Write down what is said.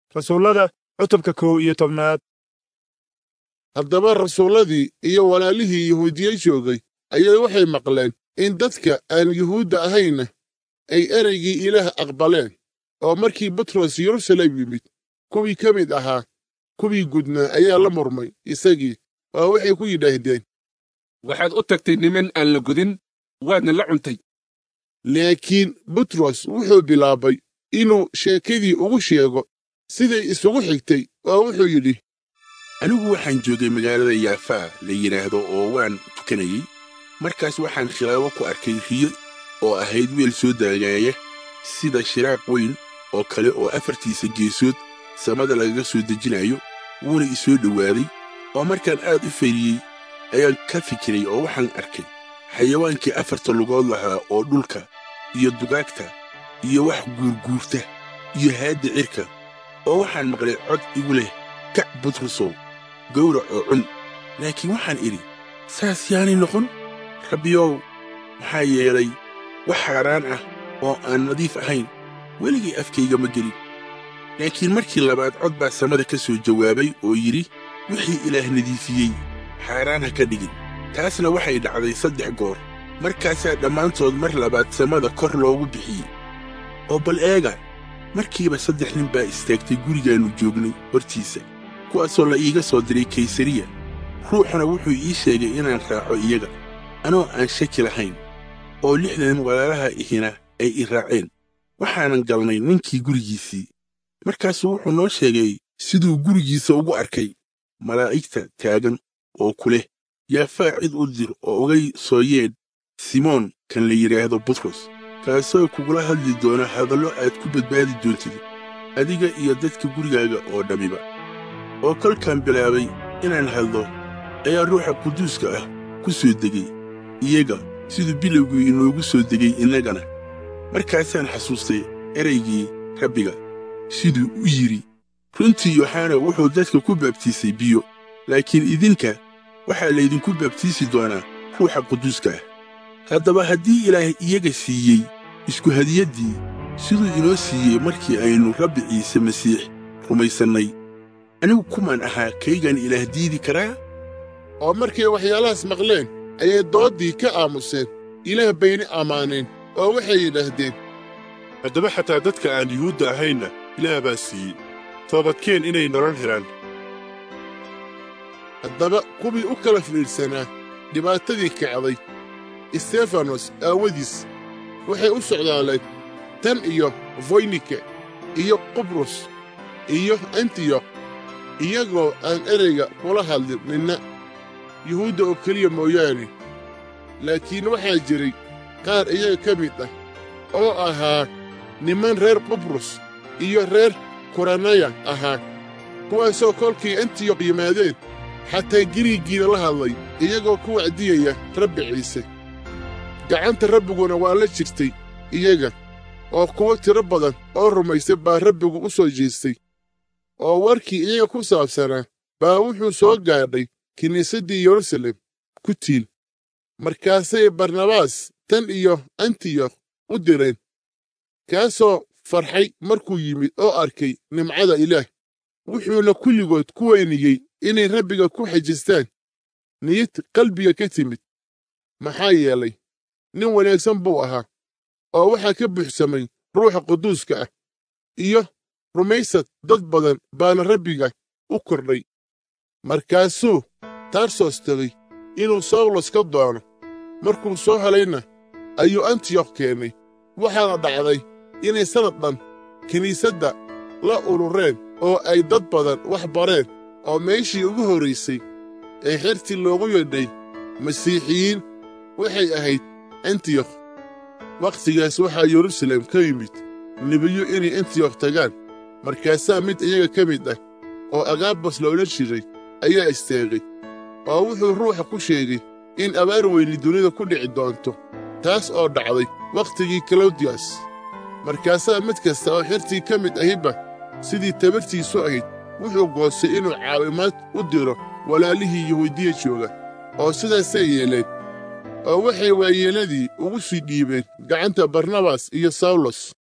rasuullada cutubka kow iyo tobnaad haddaba rasuulladii iyo walaalihii yahuudiye joogay ayaa waxay maqleen in dadka aan yuhuudda ahayna ay ereygii ilaah aqbaleen oo markii butros yerusalem yimid kuwii ka mid ahaa kuwii gudnaa ayaa la murmay isagii oo waxay ku yidhaahdeen waxaad u tagtay niman aan la gudin waadna la cuntay laakiin butros wuxuu bilaabay inuu sheekadii ugu sheego siday isugu xigtay oo wuxuu yidhi anigu waxaan joogay magaalada yaafaa la yidhaahdo oo waan tukanayey markaas waxaan khilaabo ku arkay riyo oo ahayd weel soo daagaaya sida shiraaq weyn oo kale oo afartiisa geesood samada lagaga soo dejinayo wuuna i soo dhowaaday oo markaan aad u fayriyey ayaan ka fikiray oo waxaan arkay xayawaankii afarta lugood lahaa oo dhulka iyo dugaagta iyo wax guurguurta iyo haadda cirka oo waxaan maqlay cod igu leh kac butrusow gawrac oo cun laakiin waxaan idhi saas yaanay noqon rabbiyow maxaa yeelay wax xaaraan ah oo aan nadiif ahayn weligay afkayga ma gelin laakiin markii labaad cod baa samada ka soo jawaabay oo yidhi wixii ilaah nadiifiyey xaaraan ha ka dhigin taasna waxay dhacday saddex goor markaasaa dhammaantood mar labaad samada kor loogu bixiyey oo bal eega markiiba saddex nin baa istaagtay gurigaannu joognay hortiisa kuwaasoo la iiga soo diray kaysariya ruuxuna wuxuu ii sheegay inaan raaco iyaga anoo aan shaki lahayn oo lixdan walaalaha ihina ay i raaceen waxaanan galnay ninkii gurigiisii markaasuu wuxuu noo sheegay siduu gurigiisa ugu arkay malaa'igta taagan oo ku leh yaafaa cid u dir oo ugay soo yeedh simoon kan la yidhaahdo butros kaasoo kugula hadli doona hadallo aad ku badbaadi doontid adiga iyo dadka gurigaaga oo dhammiba oo kolkaan bilaabay inaan hadlo ayaa ruuxa quduuska ah ku soo degay iyaga siduu bilowgii inoogu soo degay innagana markaasaan xasuustay eraygii rabbiga siduu u yidhi runtii yoxana wuxuu dadka ku baabtiisay biyo laakiin idinka waxaa laydinku baabtiisi doonaa ruuxa quduuska ah haddaba haddii ilaah iyaga siiyey isku hadiyaddii siduu inoo siiyey markii aynu rabbi ciise masiix rumaysannay anigu kumaan ahaa kaygaan ilaah diidi karaa oo markay waxyaalahaas maqleen ayay dooddii ka aamuseen ilaah bayna ammaaneen oo waxay yidhaahdeen haddaba xataa dadka aan yuhuudda ahaynna ilaah baa siiyey toobadkeen inay nolol helaan haddaba kuwii u kala fiidhsanaa dhibaatadii kacday istefanos aawadiis waxay u socdaaleen tan iyo foynike iyo qubrus iyo antiyokh iyagoo aan ereyga kula hadlin ninna yuhuudda oo keliya mooyaane laakiin waxaa jiray qaar iyaga ka mid ah oo ahaa niman reer qubrus iyo reer kuranaya ahaa kuwaasoo kolkii antiyokh yimaadeen xataa giriiggiina la hadlay iyagoo ku wacdiyaya rabbi ciise gacanta rabbiguna waa la jirtay iyaga oo kuwo tiro badan oo rumaysay baa rabbigu u soo jeestay oo warkii iyaga ku saabsanaa baa wuxuu soo gaadhay kiniisaddii yerusalem ku tiil markaasay barnabaas tan iyo antiyokh u direen kaasoo farxay markuu yimid oo arkay nimcada ilaah wuxuuna kulligood ku weyniyey inay rabbiga ku xajistaan niyad qalbiga ka timid maxaa yeelay nin wanaagsan buu ahaa oo waxaa ka buuxsamay ruuxa quduuska ah iyo rumaysad dad badan baana rabbiga u kordhay markaasuu tarsos tegey inuu sawlos ka doono markuu soo helayna ayuu antiyokh keennay waxaana dhacday inay sannad dhan kiniisadda la urureen oo ay dad badan wax bareen oo meeshii ugu horraysay ee xertii loogu yeedhay masiixiyiin waxay ahayd antiyokh wakhtigaas waxaa yerusalem ka yimid nebiyo inay antiyokh tagaan markaasaa mid iyaga ka mid ah oo agaabas la odhan jiray ayaa istaagay oo wuxuu ruuxa ku sheegay in abaar weyni dunida ku dhici doonto taas oo dhacday wakhtigii kalawdiyas markaasaa mid kasta oo xertii ka mid ahiba sidii tabartiisu ahayd wuxuu goostay inuu caawimaad u diro walaalihii yahuudiya jooga oo sidaasay yeeleen oo waxay waayeeladii ugu sii dhiibeen gacanta barnabas iyo sawlos